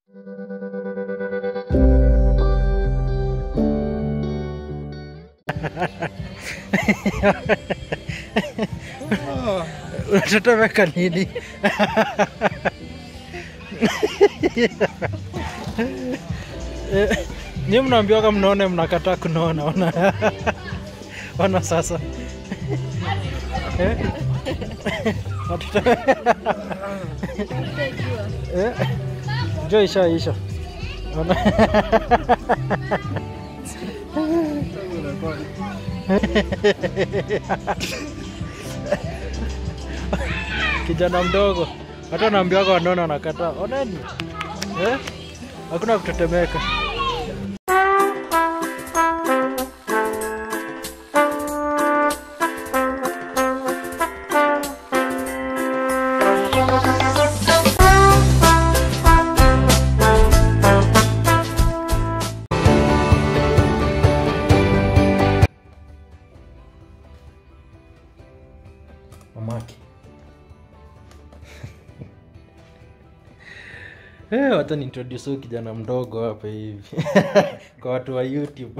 unatetemeka nini? Ni mnaambiwaga mnaone, mnakataa kunaona. Ona, ona sasa Eh? Watete- Eh? Njoo isha isha. Ona. Kijana mdogo hata naambiwaga wanaona wanakataa. Oneni eh? Hakuna kutetemeka. Mamake. Eh, wacha niintroduce huyu kijana mdogo hapa hivi kwa watu wa YouTube.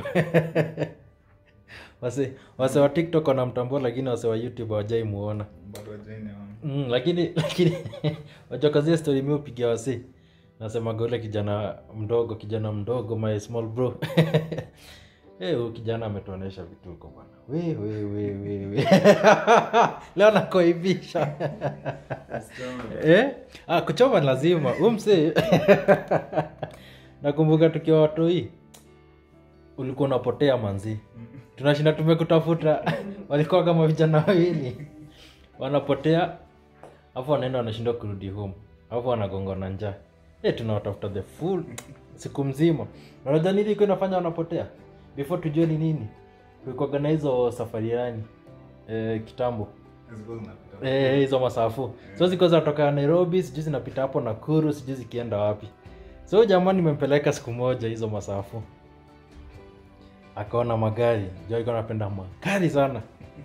wase wase wa TikTok wanamtambua lakini wase wa YouTube hawajai muona. bado hajainiona. Mm, lakini lakini wachokazia story mimi upigia wasi. Nasema ule kijana mdogo, kijana mdogo my small bro. Eh, huyu kijana ametuonesha vituko bwana. We we we we we. Leo nakoibisha. Eh? Ah, kuchoma lazima. Huyu msee. Nakumbuka tukiwa watoi. Ulikuwa unapotea manzi. Tunashinda tumekutafuta. Walikuwa kama vijana wawili. Wanapotea. Alafu wanaenda wanashindwa kurudi home. Alafu wanagonga na njaa. Eh, tunawatafuta the full siku mzima. Na Unajua nini ilikuwa inafanya wanapotea? Before tujue ni nini. Kulikuwa na hizo safari yani eh, kitambo Zilikuwa zinapita. Eh, hizo masafu so zilikuwa zinatoka nairobi sijui zinapita hapo nakuru sijui zikienda wapi so jamani nimempeleka siku moja hizo masafu akaona magari jo alikuwa anapenda magari sana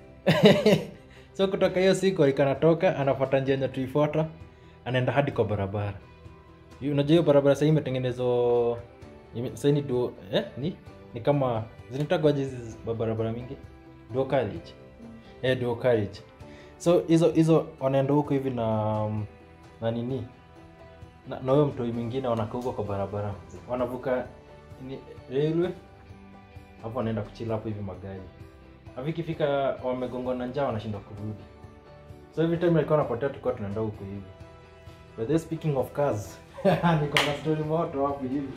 so kutoka hiyo siku alikuwa anatoka anafuata njia yenye tuifuata anaenda hadi kwa barabara Hiyo- unajua hiyo barabara sahii imetengenezwa ime- sahii ni duo eh, ni ni kama zinitagwaje hizi barabara mingi duo carriage eh, duo carriage so hizo hizo wanaenda huko hivi na na nini na na huyo mtoi mwingine wanakaa huko kwa barabara wanavuka ni railway hapo wanaenda kuchila hapo hivi magari hapo ikifika wamegongwa na njaa wanashindwa kurudi so every time alikuwa anapotea tulikuwa tunaenda huko hivi but then speaking of cars niko na story moto hapo hivi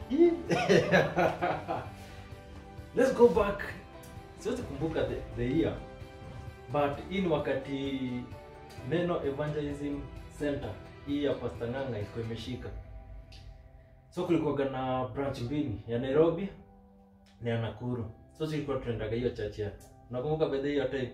let's go back siwezi kumbuka the, the year but hii ni wakati neno evangelism center hii ya pasta nganga ilikuwa imeshika so kulikuwaga na branch mbili ya nairobi na ya nakuru so zilikuwa tunaendaga hiyo church ya nakumbuka bedhe hiyo time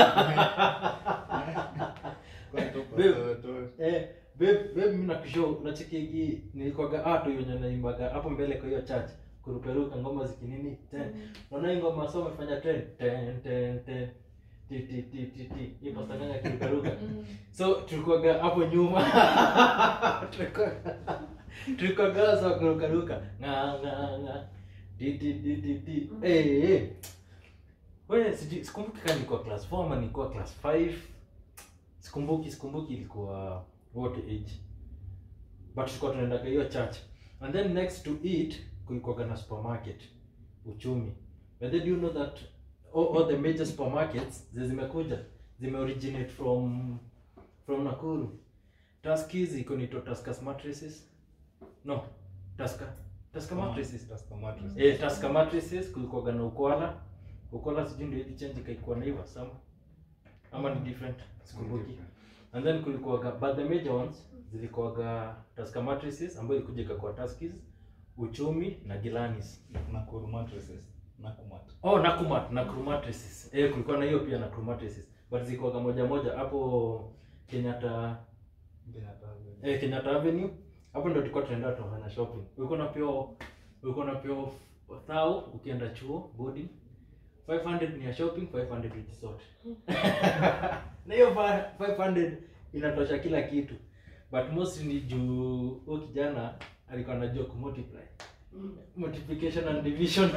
Kwa tupo Babe. watoto. Eh, babe, babe mimi nakushow nacheki hii nilikuwaga atu yenye naimbaga hapo mbele kwa hiyo church kuruperuka ngoma zikinini ten naona hii ngoma so amefanya ten ten ten ten ti ti ti ti ti hii pasta nganga kiruperuka so tulikuwaga hapo nyuma Tulikuwa- tulikuwaga so kurukaruka nga nga nga ti ti ti ti ti eh eh wewe sijui sikumbuki kama nilikuwa class 4 ama nilikuwa class 5 sikumbuki sikumbuki ilikuwa what age but tulikuwa tunaendaga hiyo church and then next to it kulikuwaga na supermarket uchumi but then do you know that all, all the major supermarkets zi- zimekuja zime originate from from nakuru taskis iko nito taskas mattresses no taska taska mattresses Taska mattress. eh taska mattresses kulikuwaga na ukwala ukwala sijui ndio hivi change ikaikuwa naiva sama ama ni different sikumbuki and then kulikuwaga but the major ones zilikuwaga taska mattresses ambayo ilikuja ikakuwa taskis uchumi na gilanis Nakuru mattresses. Nakumat. oh nakumat nakuru mattresses eh kulikuwa na hiyo pia nakuru mattresses but zilikuwaga moja moja hapo kenyatta Benatawe. eh, kenyatta avenue hapo ndo tulikuwa tunaenda tunafanya shopping ulikuwa napewa ulikuwa napewa thao ukienda chuo boarding 500 ni ya shopping 500 vitu zote na hiyo fa- 500 inatosha kila kitu but mostly ni juu huyu kijana alikuwa anajua kumultiply multiplication and division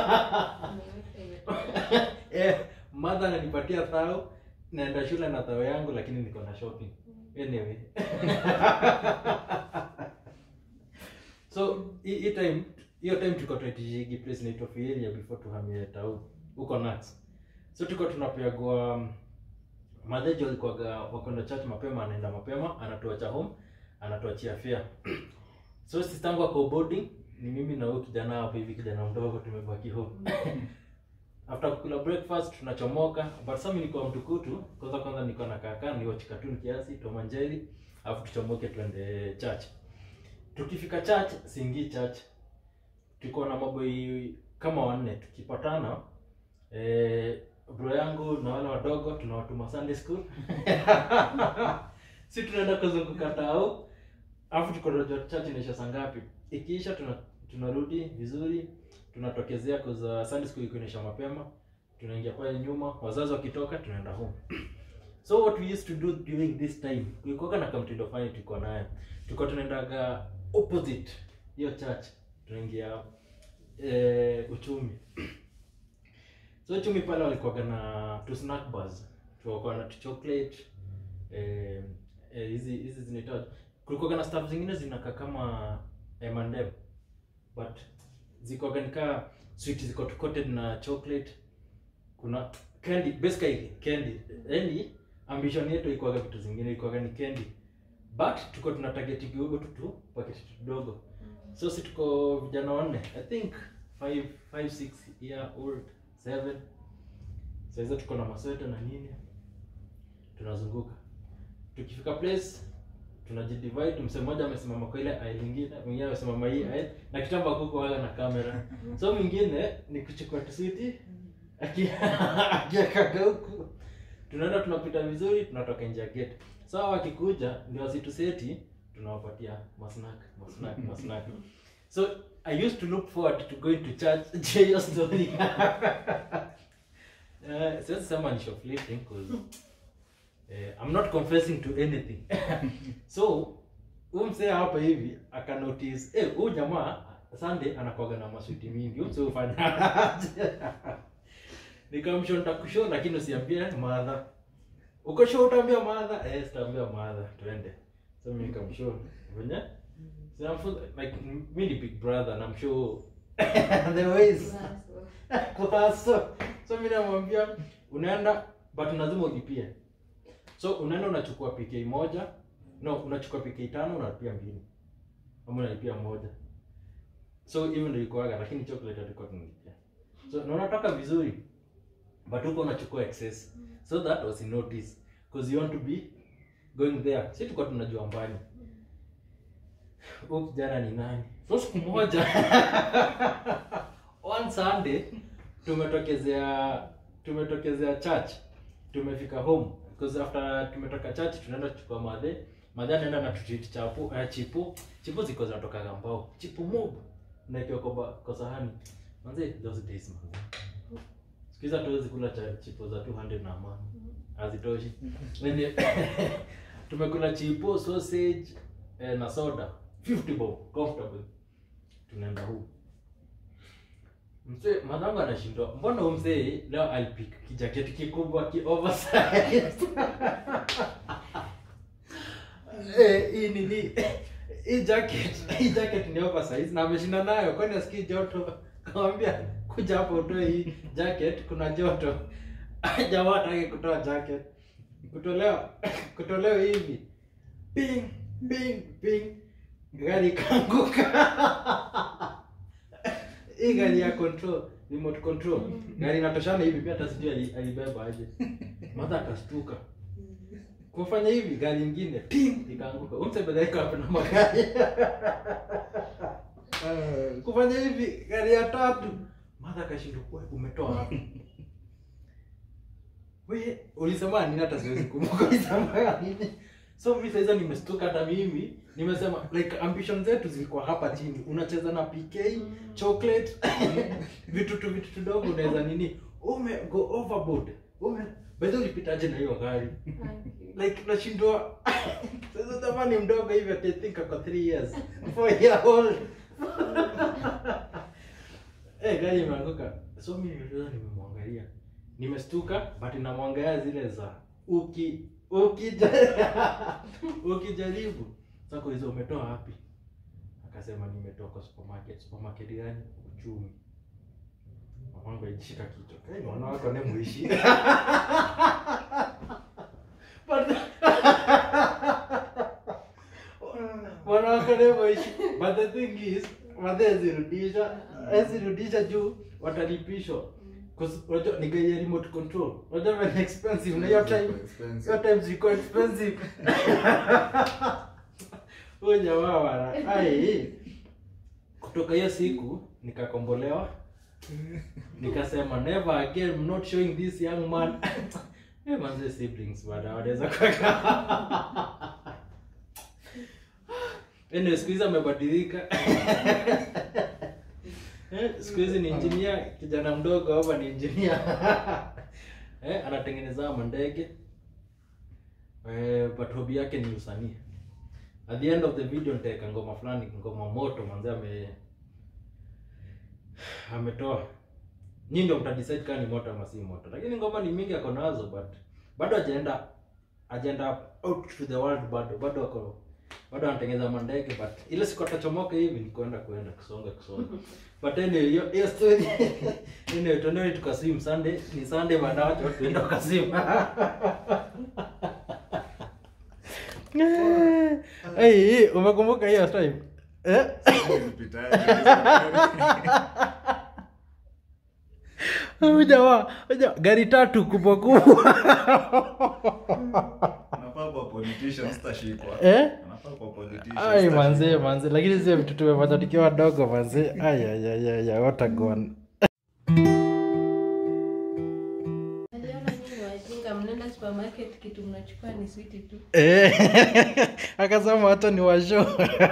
eh, mother ananipatia thao naenda shule na thao yangu lakini niko na shopping anyway so hii hii time hiyo time tulikuwa tunaitishigi place inaitwa Fieria before tuhamie tau huko Nuts so tulikuwa tunapeagwa um, madhejo alikuwaga wakwenda church mapema anaenda mapema anatuacha home anatuachia fare so sistangu ako boarding ni mimi na huyo kijana hapo hivi kijana mdogo tumebaki home after kukula breakfast tunachomoka but sasa mimi niko mtukutu kwanza kwanza niko na kaka ni watch cartoon kiasi Tom and Jerry alafu tuchomoke twende church tukifika church singi church tuko na maboi kama wanne tukipatana eh, bro yangu na wale wadogo tunawatuma Sunday school si tunaenda kuzunguka tao alafu tuko tunajua church inaisha saa ngapi ikiisha tuna tunarudi vizuri tunatokezea kuza Sunday school iko inaisha mapema tunaingia pale nyuma wazazi wakitoka tunaenda home so what we used to do during this time kulikuwa na kamtindo fani tulikuwa nayo tulikuwa tunaendaga opposite hiyo church tunaingia eh, uchumi so uchumi pale walikuwaga na tu snack bars tulikuwa na tu chocolate eh, eh, hizi hizi zinaitwa kulikuwa na stuff zingine zinakaa kama M&M but zikuwaga nikaa sweet ziko tu coated na chocolate kuna candy basically candy yani ambition yetu ilikuwaga vitu zingine ilikuwaga ni candy but tuko tuna target kidogo tu tu paketi tudogo so si tuko vijana wanne i think 5 5 6 year old 7 so hizo tuko na masweta na nini tunazunguka tukifika place tunajidivide msee mmoja amesimama kwa ile aisle nyingine mwingine amesimama hii aisle na kitamba kuko wala na kamera so mwingine ni kuchukua tusiti akiakaga huku tunaenda tunapita vizuri tunatoka nje ya gate so hao wakikuja ndio wasituseti tunawapatia masnack masnack masnack so i used to look forward to going to church je hiyo story uh, siwezi sema ni shoplifting cause eh, i'm not confessing to anything so huyu msee hapa hivi akanotice eh huyu jamaa Sunday anakuwaga na maswiti mingi huyu msee hufanya aje?" nikamshow nitakushow lakini usiambie madha uko show utaambia madha eh sitaambia madha twende so mimi nikamshow venye Sinamfunza, like mi ni big brother namshow the ways kuhaso so mi namwambia unaenda but lazima ulipie so unaenda unachukua pk moja no unachukua pk tano unalipia mbili ama unalipia moja so hivyo ndio ilikuwaga lakini chocolate alikuwa tunalipia so na unatoka vizuri but huko unachukua excess so that was in notice because you want to be going there si tulikuwa tunajua mbali huyu kijana ni nani so siku moja one sunday tumetokezea tumetokezea church tumefika home because after tumetoka church tunaenda kuchukua madhe madhe anaenda na tutreat chapu uh, chipu chipu ziko zinatoka mbao chipu mob naekewa kwa ba- kwa sahani manze those days manze siku hizi hatuwezi kula cha chipo za 200 na amani hazitoshi Nini- tumekula chipo sausage eh, na soda 50 bob comfortable tunaenda huu mzee madhangu anashindwa mbona huyu mzee leo alipik kijaketi kikubwa ki oversized eh hii nini hii jacket hii jacket ni oversize na ameshinda nayo kwani asikii joto kamwambia kuja hapo utoe hii jacket kuna joto jamaa hataki kutoa jacket kutolewa kutolewa hivi ping ping ping gari ikaanguka hii gari ya control remote control gari inatoshana hivi pia hata sijui ali- alibeba aje madha akastuka kufanya hivi gari ingine ting ikaanguka umsebedhaika wapi na magari kufanya hivi gari ya tatu madha akashindwa "We, umetoa wapi we ulisema nini hata siwezi kumbuka ulisema nini so mi saiza nimestuka hata mimi nimesema like ambition zetu zilikuwa hapa chini unacheza na pk chocolate vitu tu vitu tudogo unaweza nini ume go overboard ume bedhi ulipitaje na hiyo gari like nashindwa sasa tamani mdogo hivi ati I think ako 3 years 4 year old eh gari imeanguka so mimi niliona nimemwangalia nimestuka but namwangalia zile za uki ukija ukijaribu sasa kuuliza umetoa wapi akasema nimetoa kwa supermarket supermarket gani uchumi mamangu alijishika kichwa hey, mwana wako ne muishi But- mwana wako ne muishi but the thing is madhe azirudisha azirudisha juu watalipishwa 'Cause unajua ni gari ya remote control unajua very expensive na hiyo time hiyo time zilikuwa expensive huyo jamaa wana ai kutoka hiyo siku nikakombolewa nikasema never again I'm not showing this young man Eh, manze siblings bada wanaweza kuweka anyway siku hizi amebadilika Eh, siku hizi ni engineer kijana mdogo hapa ni engineer eh, anatengeneza mandege eh, but hobby yake ni usanii at the end of the video nitaweka ngoma fulani ngoma moto manze ame ametoa nyi ndio mtadecide kama ni moto ama si moto lakini ngoma ni mingi ako nazo but bado ajaenda ajaenda out to the world bado bado ako bado anatengeneza mandege but ile siku atachomoka hivi ni kwenda kwenda kusonga kusonga but anyway hiyo hiyo story anyway tuende tukaswim sunday ni sunday baada wacho tuende tukaswim hey, hey, umekumbuka hiyo time eh Huyu jamaa huyu jamaa, gari tatu kubwa kubwa Anafaa kuwa politician, sitashikwa. Eh? Anafaa kuwa politician, ai sitashikwa. manze manze lakini sio vitu tumefanya tukiwa wadogo manze ai ai ai ai ai what a gone Aliona nyinyi wajinga mnaenda supermarket kitu mnachukua ni switi tu. eh akasema hata ni washo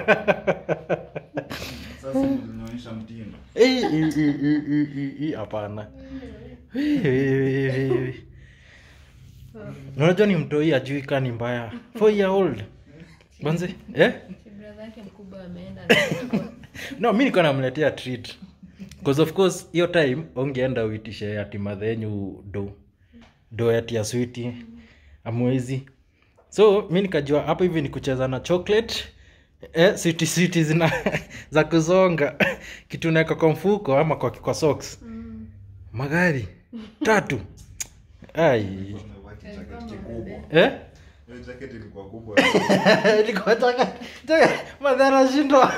Sasa ulinionyesha mtindo. Eh, eh, eh, eh, eh, eh, eh, hapana Eh, eh, eh, eh. unajua ni mtoi ajui kaa ni mbaya four year old manze eh Si brother yake mkubwa ameenda no mi nikuwa namletea treat because of course hiyo time ongeenda uitishe ati madha yenyu do do ati ya switi amwezi so mi nikajua hapo hivi ni kucheza na chocolate eh, switi switi zina za kuzonga kitu naeka kwa mfuko ama kwa, kwa socks magari tatu ai Umevaa kijacket kikubwa. eh? Hiyo jacket ilikuwa kubwa. Ilikuwa taka- taka- madhi anashindwa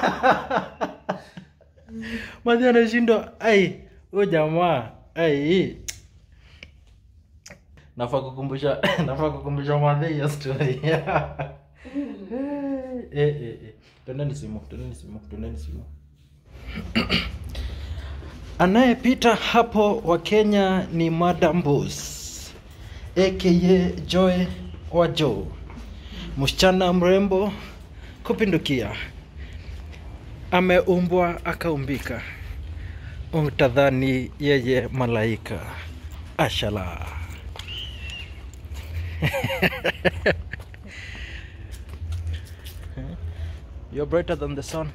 madhi anashindwa ai huyo jamaa ai nafaa kukumbusha nafaa kukumbusha madhi hiyo story eh, eh, eh. Twendeni simu twendeni simu twendeni simu anayepita hapo wa kenya ni madam Boss aka joy wa joe msichana mrembo kupindukia ameumbwa akaumbika utadhani yeye malaika ashala You're brighter than the sun.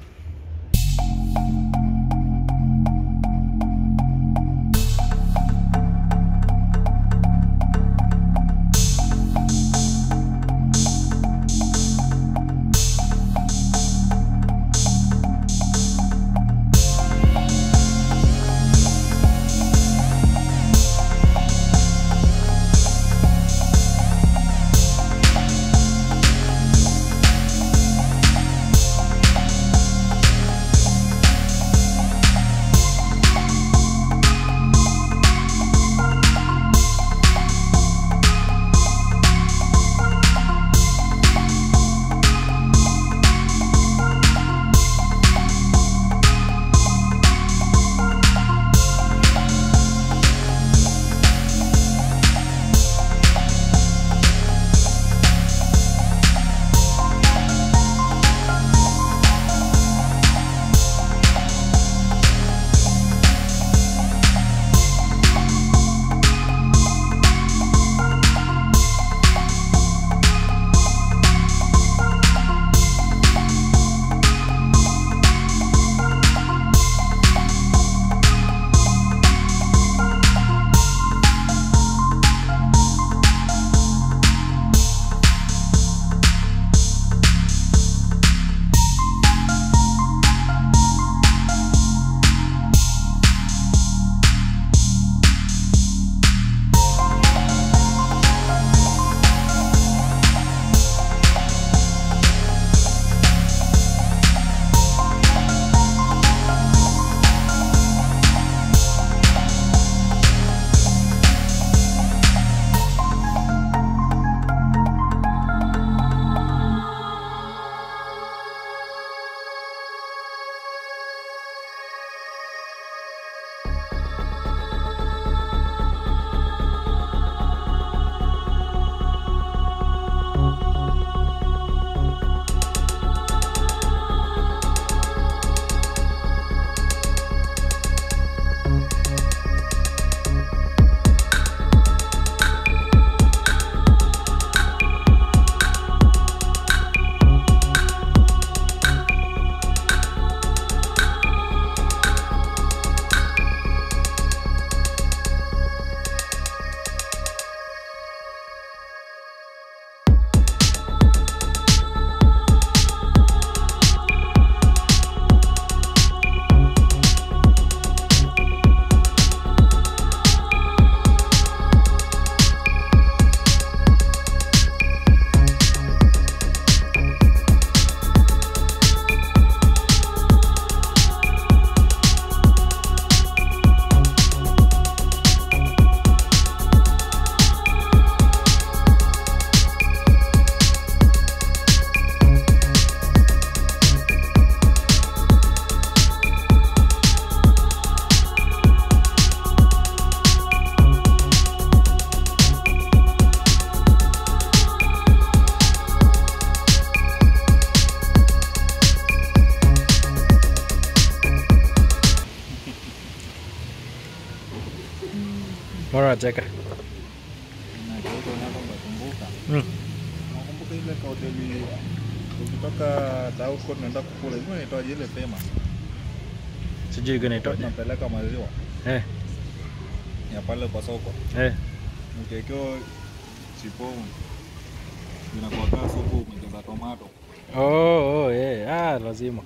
mbona unacheka Nakumbuka unakumbuka. mm. Nakumbuka ile ka hoteli ukitoka Dauko tunaenda kukula. Hiyo inaitwaje ile famous? sijui ganaitoja Tunapeleka maziwa eh, ya pale kwa soko. eh. Ukiwekewa chipo inakuwa kaa supu umejeza tomato. Oh, oh, eh. Ah, lazima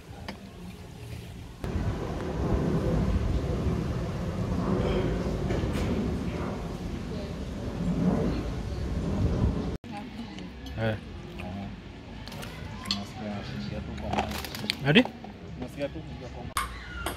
eh. Unasikia shilingi tu kwa maji. hadi Unasikia tu kuingia kwa maji.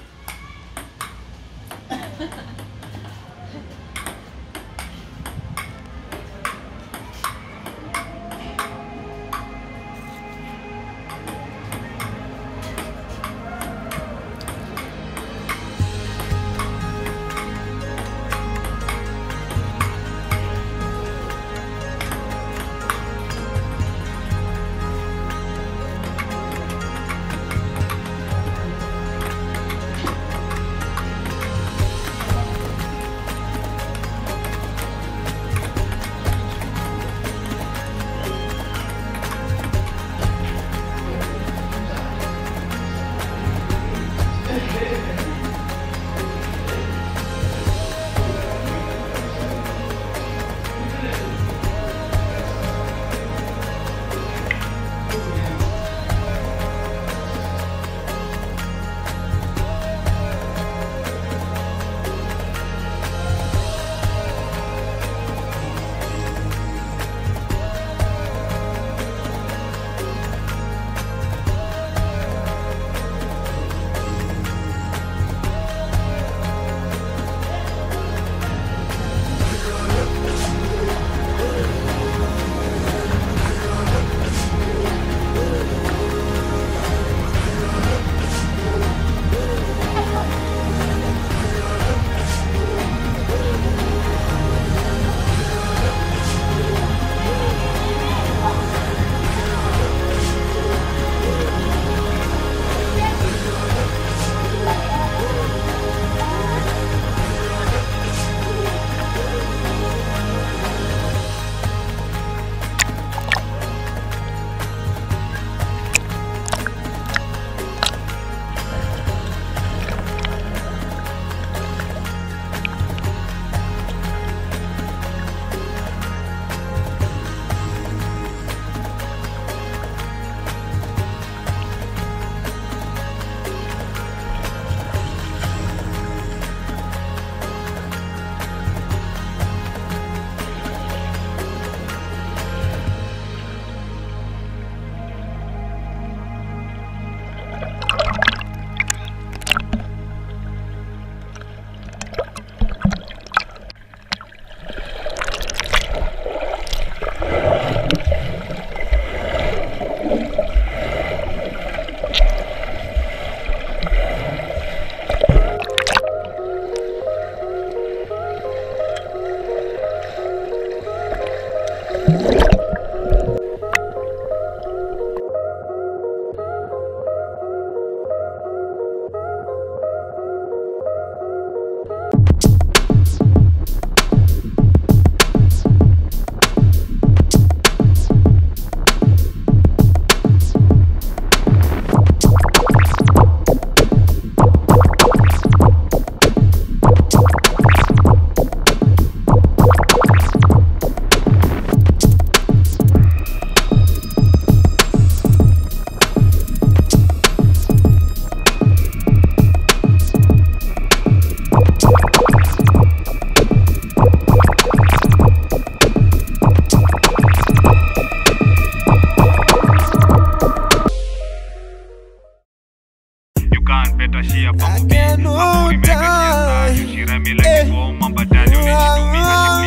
You can't better share pa I mubi can't Hapo imeka share die. Shira mi like go mamba dali Unishitumi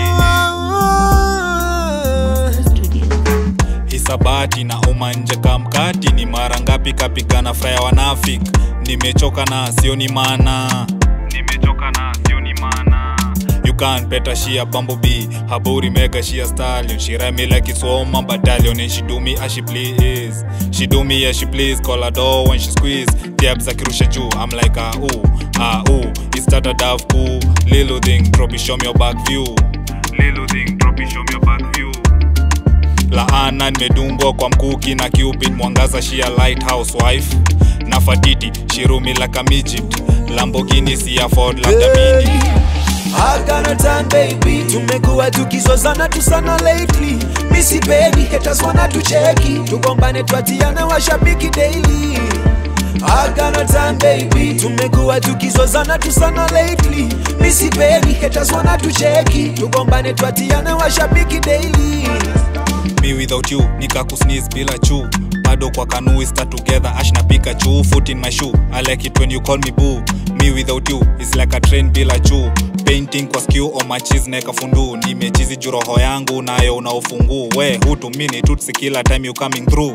hashipli hisabati na umanje kamkati ni mara ngapi kapigana fraya wanafik nimechoka na sioni mana Nimechoka na sioni maana you Can better she a bumblebee. Her booty mega she a stallion. She ride me like it's all my battalion. And she do me as she please. She do me as she please. Call her door when she squeeze. Diabs akirusha juu. I'm like ah ooh ah ooh. It started off cool. Little thing drop it show me your back view. Little thing drop it show me your back view. laana nimedungwa kwa mkuki na cupid mwangaza shia lighthouse wife na fatiti shirumi like a midget lambogini si afford labda mini Agana time baby, tumekuwa tukizozana tu sana lately. Missy baby, haters wana tucheki, tugombane twatiana washabiki daily. Agana time baby, tumekuwa tukizozana tu sana lately. Missy baby, haters wana tucheki, tugombane twatiana washabiki daily. me without you nikakusneeze bila chu bado kwa kanui start together ash na pikachu foot in my shoe i like it when you call me boo me without you is like a train bila chu painting kwa skew on my cheese neka fundu nimechizi juu roho yangu nayo una ufunguu we hutumini tutsi kila time you coming through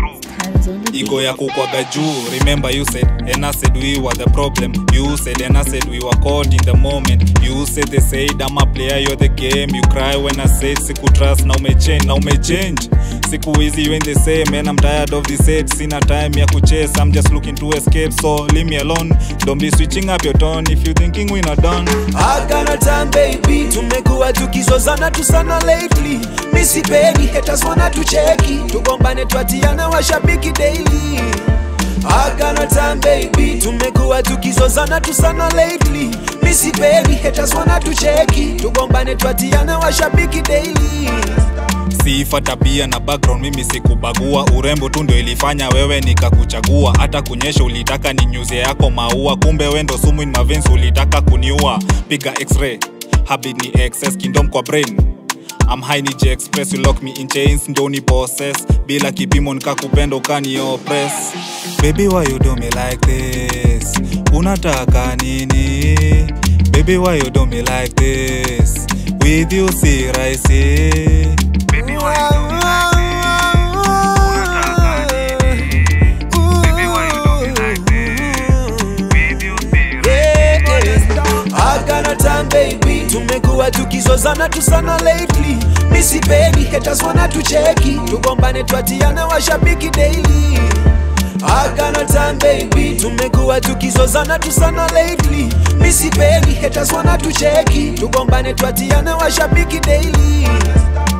ego ya kukwaga juu remember you said and I said we were the problem you said and I said we were caught in the moment you said they said I'm a player you're the game you cry when I said siku trust na umechange na umechange siku hizi when they say man I'm tired of this hate sina time ya kuchase I'm just looking to escape so leave me alone don't be switching up your tone if you thinking we not done Agana time baby, tumekuwa tukizozana tu sana lately. Missy baby, haters wana tucheki, tugombane twatiana washabiki daily. Agana time baby, tumekuwa tukizozana tu sana lately. Missy baby, haters wana tucheki, tugombane twatiana washabiki daily. sifa tabia na background mimi sikubagua urembo tu ndio ilifanya wewe nikakuchagua hata kunyesha ulitaka ni nyuze yako maua kumbe wendo sumu in my veins ulitaka kuniua piga x-ray habit ni excess kingdom kwa brain I'm high ni J express you lock me in chains ndo ni possess bila kipimo nikakupenda ukani oppress baby why you do me like this unataka nini baby why you do me like this with you si rahisi baby why you do me like this unataka nini baby why you do me like this with you si rahisi Agana time baby, tumekuwa tukizozana tu sana lately. Missy baby, haters wana tucheki, tugombane twatiana washabiki daily. Agana time baby, tumekuwa tukizozana tu sana lately. Missy baby, haters wana tucheki, tugombane twatiana washabiki daily.